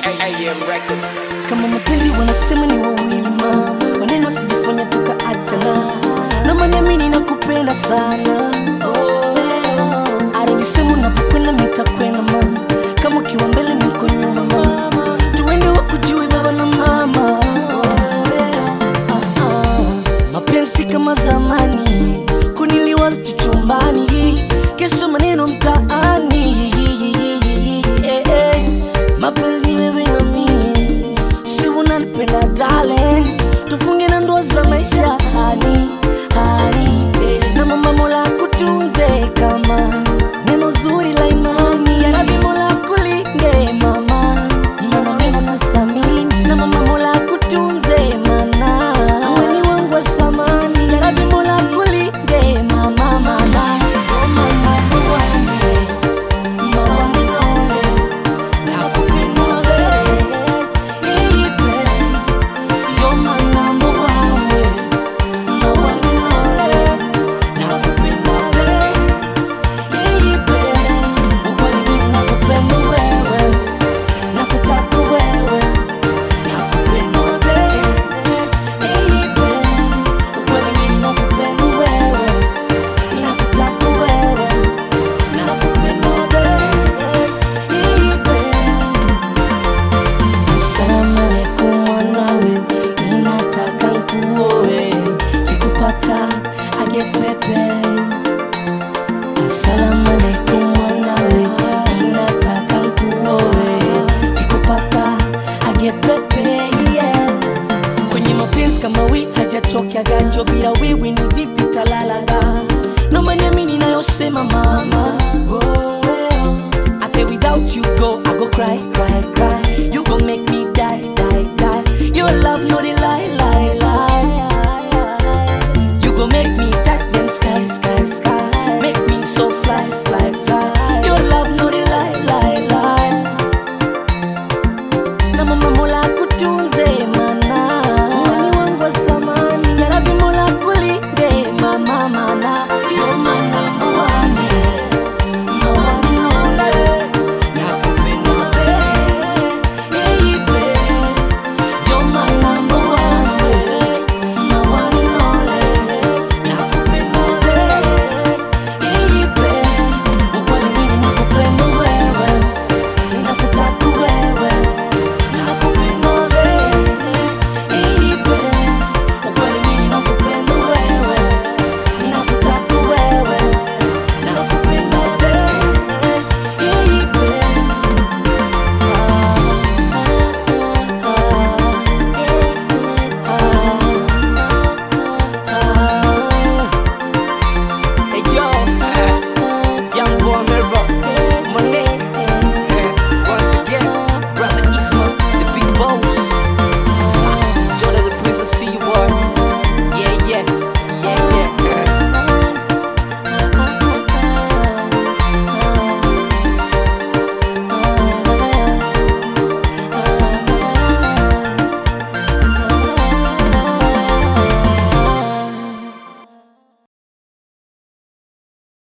AM Records. kama mapenzi wanasema ni wawili mama, maneno sijafanya tukaachana, naomba niamini na kupenda sana aronisema unapokwenda nitakwenda mama, kama ukiwa mbele niko nyuma mama, tuende wakujui baba na mama Ah, ah. mapenzi kama zamani kuniliwaza tuchumbani, kesho maneno mtaani Eh, eh. mapenzi ni wewe na mimi si unanipenda darling, tufunge na ndoa za maisha hani hani eh. na mama Mola kutunze kama neno zuri la imani ya Rabbi Mola kulinde mama, maana mimi nakuthamini na mama Mola kutunze mana wewe ni wangu wa samani ya Rabbi Mola kulinde mama mama oh mama wangu mama minole nakupenda wewe ipe yo mama mwawe mama minole nakupenda wewe ipe ukweli mimi nakupenda wewe nakutaka wewe nakupenda wewe ipe ukweli mimi nakupenda wewe nakutaka wewe nakupenda wewe ipe Asalamu alaikum mwanawe, ninataka nkuoe, nikupata aget pepe. Asalamu alaikum mwanawe, ninataka nkuoe, nikupata aget pepe, yeah. Kwenye mapenzi kama wi hajatokea ganjo, bila wiwi ni vipi talalaga? Naomba niamini nayosema mama, oh, yeah. I say without you go, I go cry, cry, cry. You go make me die, die, die. Your love, no the